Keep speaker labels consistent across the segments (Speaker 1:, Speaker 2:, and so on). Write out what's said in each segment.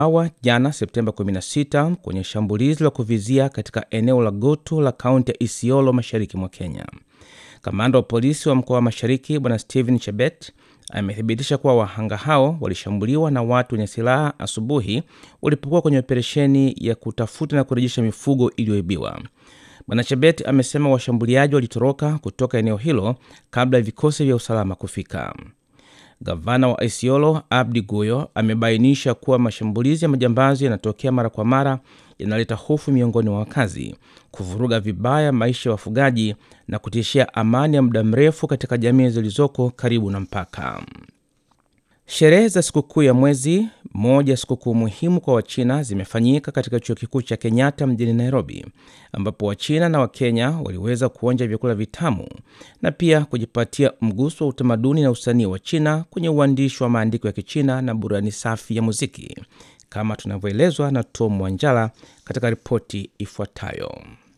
Speaker 1: awa jana Septemba 16 kwenye shambulizi la kuvizia katika eneo la Goto la kaunti ya Isiolo mashariki mwa Kenya. Kamanda wa polisi wa mkoa wa Mashariki Bwana Stephen Chebet amethibitisha kuwa wahanga hao walishambuliwa na watu wenye silaha asubuhi walipokuwa kwenye operesheni ya kutafuta na kurejesha mifugo iliyoibiwa. Bwana Chebet amesema washambuliaji walitoroka kutoka eneo hilo kabla ya vikosi vya usalama kufika. Gavana wa Isiolo Abdi Guyo amebainisha kuwa mashambulizi ya majambazi yanatokea mara kwa mara, yanaleta hofu miongoni mwa wakazi, kuvuruga vibaya maisha ya wafugaji na kutishia amani ya muda mrefu katika jamii zilizoko karibu na mpaka. Sherehe za sikukuu ya mwezi moja, sikukuu muhimu kwa Wachina, zimefanyika katika chuo kikuu cha Kenyatta mjini Nairobi, ambapo Wachina na Wakenya waliweza kuonja vyakula vitamu na pia kujipatia mguso wa utamaduni na usanii wa China kwenye uandishi wa maandiko ya Kichina na burani safi ya muziki, kama tunavyoelezwa na Tom Wanjala katika ripoti ifuatayo.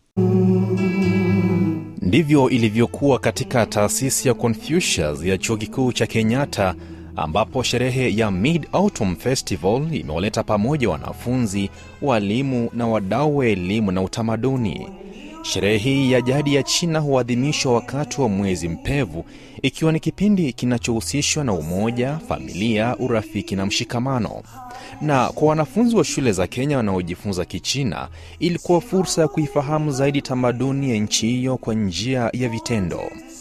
Speaker 2: Ndivyo ilivyokuwa katika taasisi ya Confucius ya chuo kikuu cha Kenyatta ambapo sherehe ya Mid Autumn Festival imewaleta pamoja wanafunzi, walimu na wadau wa elimu na utamaduni. Sherehe hii ya jadi ya China huadhimishwa wakati wa mwezi mpevu, ikiwa ni kipindi kinachohusishwa na umoja, familia, urafiki na mshikamano. Na kwa wanafunzi wa shule za Kenya wanaojifunza Kichina, ilikuwa fursa ya kuifahamu zaidi tamaduni ya nchi hiyo kwa njia ya vitendo.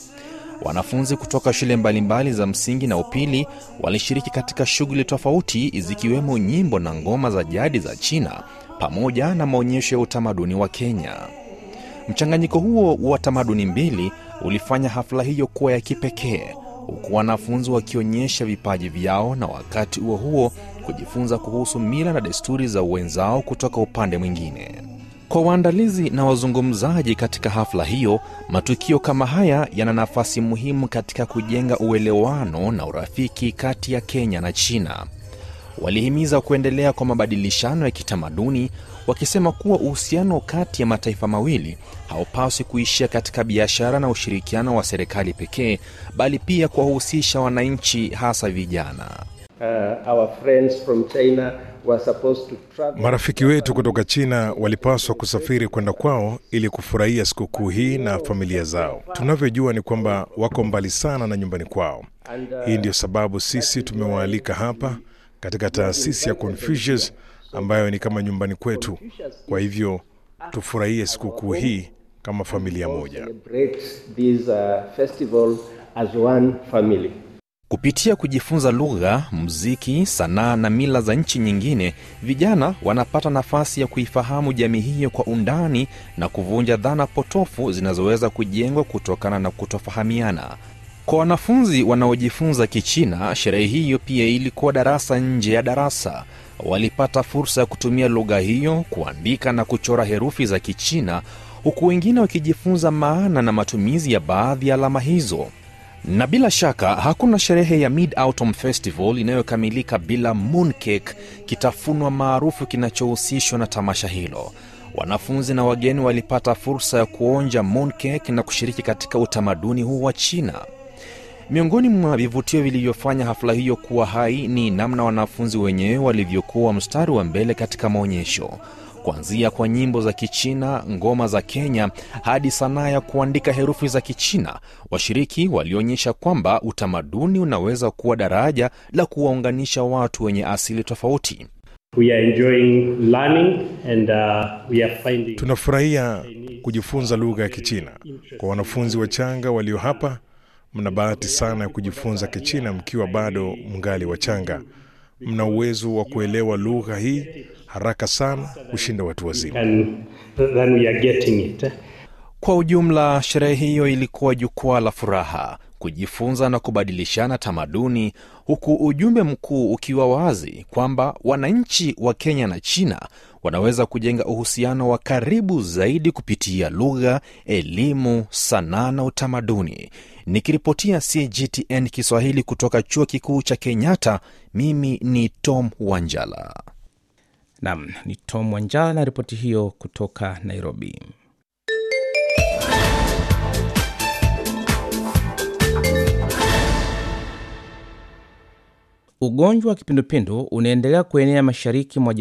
Speaker 2: Wanafunzi kutoka shule mbalimbali za msingi na upili walishiriki katika shughuli tofauti zikiwemo nyimbo na ngoma za jadi za China pamoja na maonyesho ya utamaduni wa Kenya. Mchanganyiko huo wa tamaduni mbili ulifanya hafla hiyo kuwa ya kipekee, huku wanafunzi wakionyesha vipaji vyao na wakati huo huo kujifunza kuhusu mila na desturi za wenzao kutoka upande mwingine. Kwa waandalizi na wazungumzaji katika hafla hiyo, matukio kama haya yana nafasi muhimu katika kujenga uelewano na urafiki kati ya Kenya na China. Walihimiza kuendelea kwa mabadilishano ya kitamaduni, wakisema kuwa uhusiano kati ya mataifa mawili haupaswi kuishia katika biashara na ushirikiano wa serikali pekee, bali pia kuwahusisha wananchi, hasa vijana.
Speaker 3: Uh, our friends from China were supposed to travel.
Speaker 4: Marafiki wetu kutoka China walipaswa kusafiri kwenda kwao ili kufurahia sikukuu hii na familia zao. Tunavyojua ni kwamba wako mbali sana na nyumbani kwao. Hii ndiyo sababu sisi tumewaalika hapa katika taasisi ya Confucius ambayo ni kama nyumbani kwetu. Kwa hivyo tufurahie sikukuu hii kama familia moja.
Speaker 3: Celebrate this uh, festival as one family.
Speaker 2: Kupitia kujifunza lugha, muziki, sanaa na mila za nchi nyingine, vijana wanapata nafasi ya kuifahamu jamii hiyo kwa undani na kuvunja dhana potofu zinazoweza kujengwa kutokana na kutofahamiana. Kwa wanafunzi wanaojifunza Kichina, sherehe hiyo pia ilikuwa darasa nje ya darasa. Walipata fursa ya kutumia lugha hiyo kuandika na kuchora herufi za Kichina, huku wengine wakijifunza maana na matumizi ya baadhi ya alama hizo. Na bila shaka hakuna sherehe ya Mid Autumn Festival inayokamilika bila mooncake, kitafunwa maarufu kinachohusishwa na tamasha hilo. Wanafunzi na wageni walipata fursa ya kuonja mooncake na kushiriki katika utamaduni huu wa China. Miongoni mwa vivutio vilivyofanya hafla hiyo kuwa hai ni namna wanafunzi wenyewe walivyokuwa mstari wa mbele katika maonyesho kuanzia kwa nyimbo za Kichina, ngoma za Kenya hadi sanaa ya kuandika herufi za Kichina. Washiriki walionyesha kwamba utamaduni unaweza kuwa daraja la kuwaunganisha watu wenye asili tofauti.
Speaker 5: We are enjoying learning and uh, we are finding
Speaker 4: Tunafurahia kujifunza lugha ya Kichina. Kwa wanafunzi wachanga walio hapa, mna bahati sana ya kujifunza Kichina mkiwa bado mngali wachanga. Mna uwezo wa kuelewa lugha hii haraka sana kushinda watu wazima.
Speaker 5: and then we are getting it.
Speaker 2: Kwa ujumla, sherehe hiyo ilikuwa jukwaa la furaha, kujifunza na kubadilishana tamaduni, huku ujumbe mkuu ukiwa wazi kwamba wananchi wa Kenya na China wanaweza kujenga uhusiano wa karibu zaidi kupitia lugha, elimu, sanaa na utamaduni. Nikiripotia CGTN Kiswahili kutoka chuo kikuu cha Kenyatta, mimi ni Tom Wanjala.
Speaker 1: Nam ni Tom Wanjala na ripoti hiyo kutoka Nairobi. Ugonjwa wa kipindupindu unaendelea kuenea mashariki mwa